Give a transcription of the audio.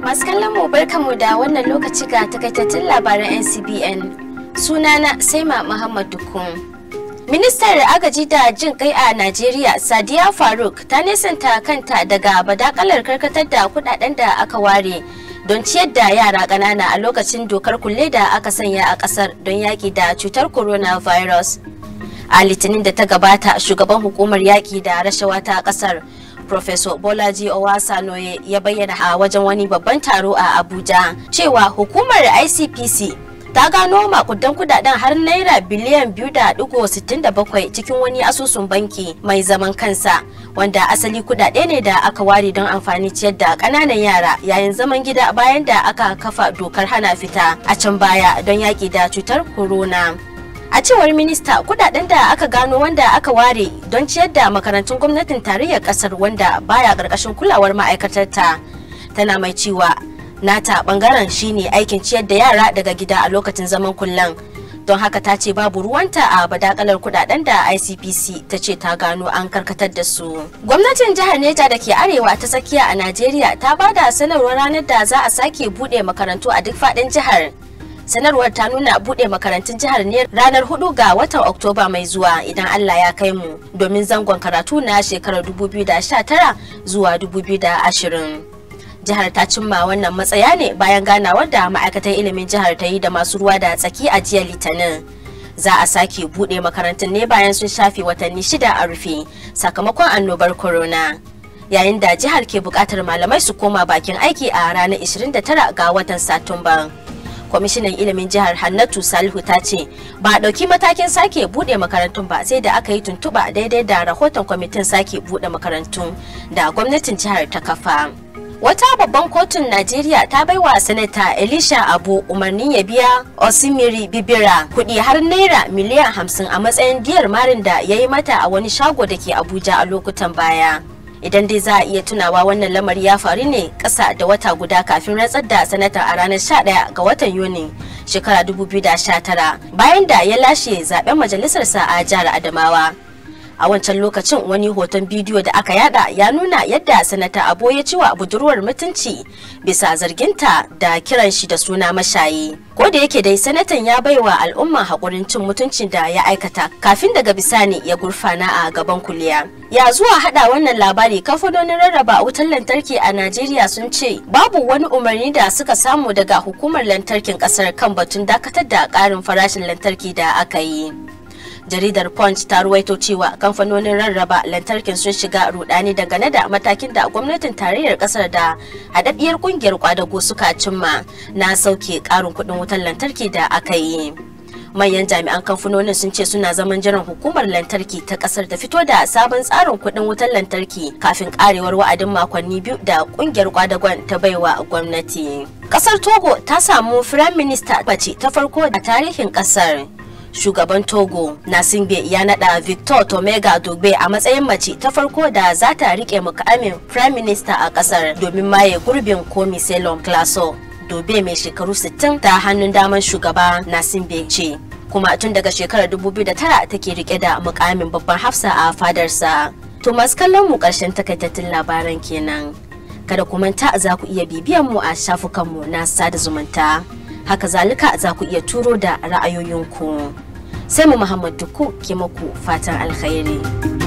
Masu kallon mu barkamu da wannan lokaci ga takaitattun labaran NCBN. Sunana Saima Muhammad Dukun. Ministar agaji da jin kai a Najeriya Sadiya Faruk ta nesanta kanta daga badakalar karkatar da kudaden da aka ware don ciyar da yara ƙanana a lokacin dokar kulle da aka sanya a ƙasar don yaƙi da cutar coronavirus. A litinin da ta gabata shugaban hukumar yaƙi da rashawa ta ƙasar Professor Bolaji Owasanoye ya bayyana a wajen wani babban taro a Abuja cewa hukumar ICPC ta gano makudan kudaden har naira biliyan biyu da digo sittin da bakwai cikin wani asusun banki mai zaman kansa wanda asali kudade ne da aka ware don amfani ciyar da kananan yara yayin zaman gida bayan da aka kafa dokar hana fita a can baya don yaki da cutar corona. a cewar minista kudaden da aka gano wanda aka ware don ciyar da makarantun gwamnatin tarayyar kasar wanda baya karkashin kulawar ma'aikatarta tana mai cewa nata bangaren shine aikin ciyar da yara daga gida a lokacin zaman kullan don haka ta ce babu ruwanta a badakalar kudaden da icpc ta ce ta gano an karkatar da su gwamnatin jihar neja da ke arewa ta tsakiya a najeriya ta bada sanarwar ranar da za a sake bude makarantu a duk faɗin jihar sanarwar ta nuna bude makarantun jihar ne ranar 4 ga watan oktoba mai zuwa idan allah ya kai mu domin zangon karatu na shekarar 2019 zuwa 2020 jihar ta cimma wannan matsaya ne bayan ganawar da ma'aikatar ilimin jihar ta yi da masu ruwa da tsaki a jiya litinin za a sake bude makarantun ne bayan sun shafe watanni shida a rufe sakamakon annobar corona yayin da jihar ke bukatar malamai su koma bakin aiki a ranar 29 ga watan satumba. kwamishinan ilimin jihar hannatu salihu ta ce ba a ɗauki matakin sake buɗe makarantun ba sai da aka yi tuntuɓa daidai da rahoton kwamitin sake buɗe makarantun da gwamnatin jihar ta kafa wata babban kotun najeriya ta baiwa sanata elisha abu umarnin ya biya osimiri bibira kuɗi har naira miliyan hamsin a matsayin diyar marin da ya yi mata a wani shago da ke abuja a lokutan baya idan dai za a iya tunawa wannan lamari ya faru ne ƙasa da wata guda kafin rantsar da sanata a ranar 11 ga watan yuni shekara 2019 bayan da ya lashe zaben majalisarsa a jihar adamawa a wancan lokacin wani hoton bidiyo da aka yada ya nuna yadda sanata abo ya ciwa budurwar mutunci bisa zarginta da kiran shi da suna mashayi ko da yake dai sanatan ya baiwa al'umma haƙurin cin mutuncin da ya aikata kafin daga bisani ya gurfana a gaban kuliya ya zuwa hada wannan labari kamfanonin rarraba wutar lantarki a najeriya sun ce babu wani umarni da suka samu daga hukumar lantarkin kasar kan batun dakatar da ƙarin farashin lantarki da aka yi jaridar punch ta ruwaito cewa kamfanonin rarraba lantarkin sun shiga rudani dangane da matakin da gwamnatin tarayyar kasar da haɗaɗɗiyar kungiyar kwadago suka cimma na sauke ƙarin kuɗin wutar lantarki da aka yi manyan jami'an kamfanonin sun ce suna zaman jiran hukumar lantarki ta kasar ta fito da sabon tsarin kuɗin wutar lantarki kafin karewar wa'adin makonni biyu da kungiyar kwadagon ta baiwa gwamnati kasar togo ta samu firayim minista bace ta farko a tarihin kasar shugaban togo nasimbe ya nada victor tomega dogbe a matsayin mace ta farko da za ta rike mukamin prime minister a kasar domin maye gurbin komi selon classo dobe mai shekaru 60 ta hannun daman shugaba nasimbe ce kuma tun daga shekarar 2009 take rike da mukamin babban hafsa a fadarsa to masu kallon mu karshen takaitattun labaran kenan kada ku manta za ku iya bibiyan mu a shafukanmu na sada zumunta haka zalika za ku iya turo da ra'ayoyinku sai mu muhammad duku ke muku fatan alkhairi